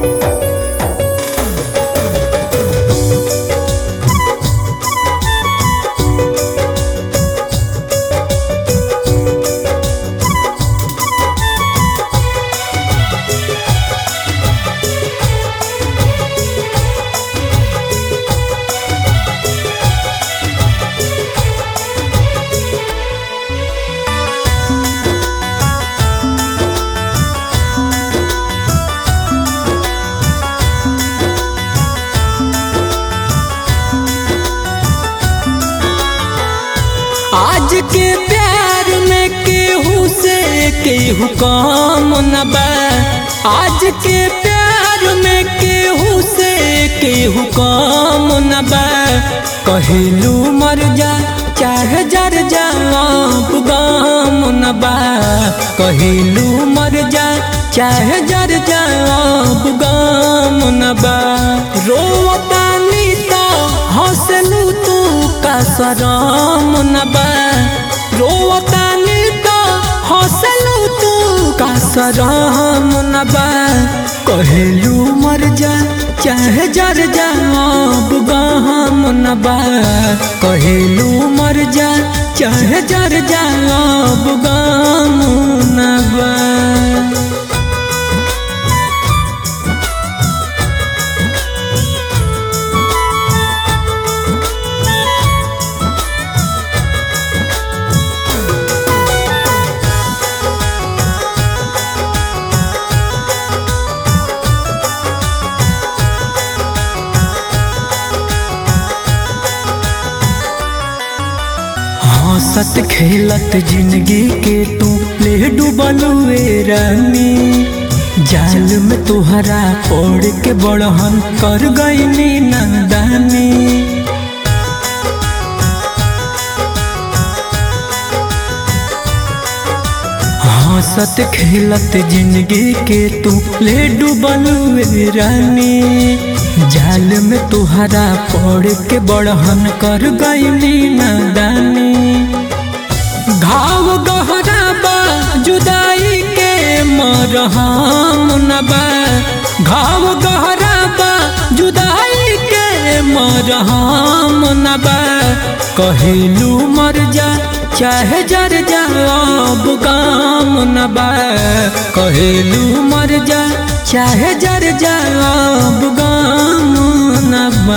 आज के प्यार में केहू से केहू कम न बा आज के प्यार में केहू से केहू कम न बा कहिलू मर जा चाहे जर जा अब गम न बा कहिलू मर जा चाहे जर जा अब गम न बा रोवतानी तो हंसलू तू का सरम न बा रोवतानी तो हंसलू तू का सरम न बा कहेलू मर जा चाहे जर जा अब गहम न बा कहेलू मर जा चाहे जर जा अब गम न बा हंसत खेलत जिंदगी के तू ले डूबलुए रानी जाल में तुहरा ओढ़ के बड़हन कर गईनी नंदानी हंसत खेलत जिंदगी के तू ले डूबलुए रानी जाल में तुहरा पड़ के बड़हन कर गईली नदानी घाव गहरा बा जुदाई के मरहम न बा घाव गहरा बा जुदाई के मरहम न बा कहिलू मर जा चाहे जर जा अब गाम न बा कहिलू मर जा चाहे जर जा अब गाम न बा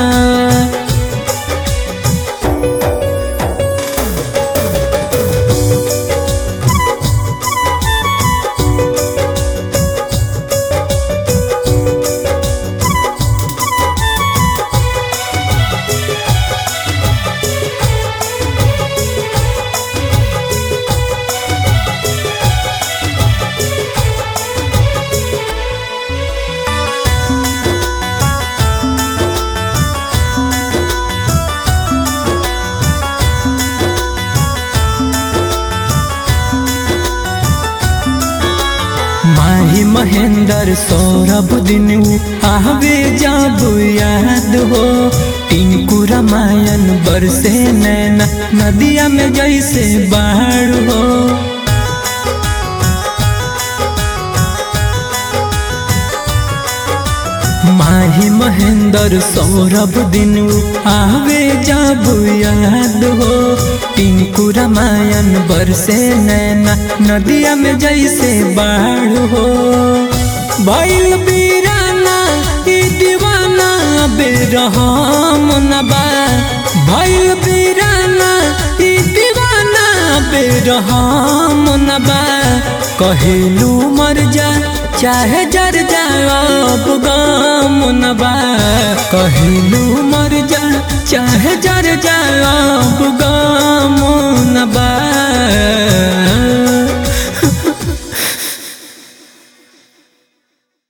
माही महेंद्र सौरभ दिन आवे जब याद हो टिंकू रामायण बरसे नैना नदिया में जैसे बाढ़ हो माही महेंद्र सौरभ दिन आवे जब याद हो टिंकू रामायण बरसे नैना नदिया में जैसे बाढ़ हो भैल बीराना ई दीवाना बेरहम न बा भैल बीराना ई दीवाना बेरहम न बा कहेलू मर जा चाहे जर जा अब गम न बा कहिलू मर जा चाहे जर जा अब गम न बा